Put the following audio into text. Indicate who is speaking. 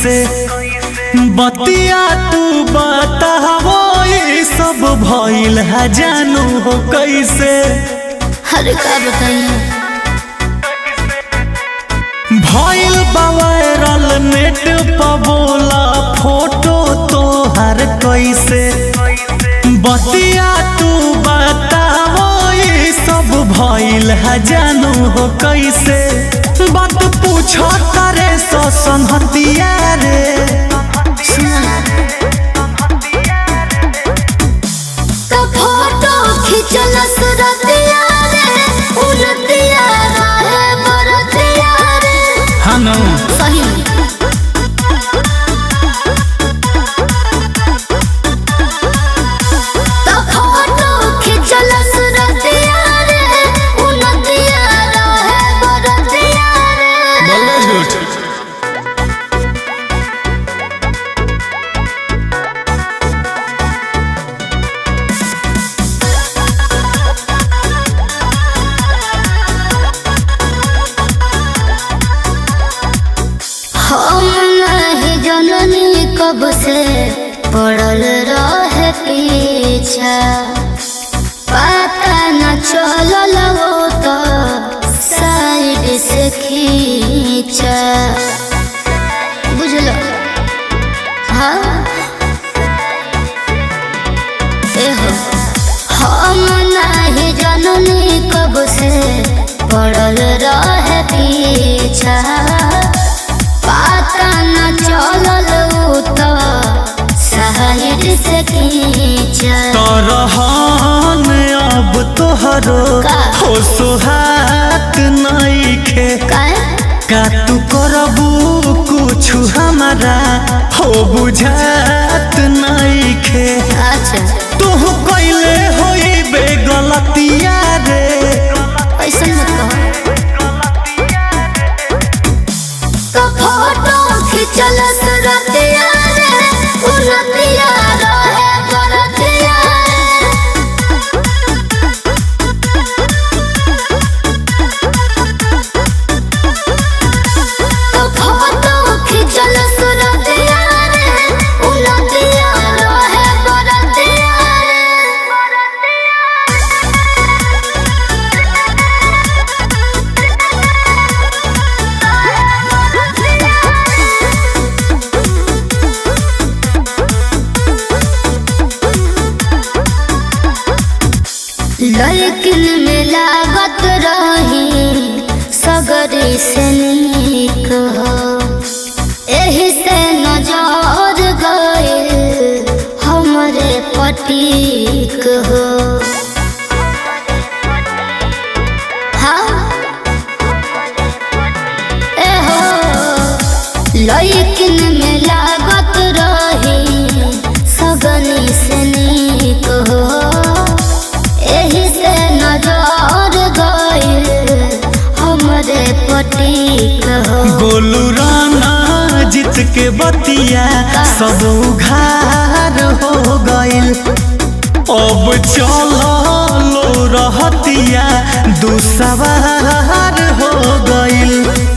Speaker 1: कैसे बतिया तू बतावो ये सब भइल है जानू हो कैसे
Speaker 2: अरे का बताइए
Speaker 1: भइल बा वायरल नेट पर बोला फोटो तोहर कैसे बतिया तू बतावो ये सब भइल है जानू हो कैसे बात पूछो करे सो संहतिया रे
Speaker 2: सुना तो फोटो खिंचल सुरतिया रे उलतिया रहे बरतिया रे
Speaker 1: हनु
Speaker 2: सही में तो फोटो खिंचल सुरतिया रे उलतिया रहे बरतिया रे
Speaker 1: बोले झूठ
Speaker 2: हम नहीं जननी कब से पड़ल रहे पीछा पता न चलल वो तो साइड से खींचा बुझल हाँ एहो हम नहीं जननी कब से पड़ल रहे पीछा पता न चलल उ तो साइड से खींचा
Speaker 1: तरहन अब तोहरो
Speaker 2: का?
Speaker 1: हो सोहात नइखे
Speaker 2: काहे?
Speaker 1: का तू करबू कुछ हमारा हो बुझात नइखे
Speaker 2: अच्छा
Speaker 1: तू कैले होई बे गलतिया रे
Speaker 2: ऐसा मत कहो तो फोटो खिंचल सुरतिया रे उलतिया रहे बरतिया तो फोटो खिंचल सुरतिया रे उलतिया रहे बरतिया लेकिन में लागत रही सगरी से नीक हो एही से नजर गए हमरे पटीक हो हाँ एहो लेकिन में लागत रही सगनी से नीक हो एही से नजर गइल हमरे पटीक हो
Speaker 1: गोलू राना जीत के बतिया सब उघार हो गइल अब चलो लो रहतिया दू सवार हो गइल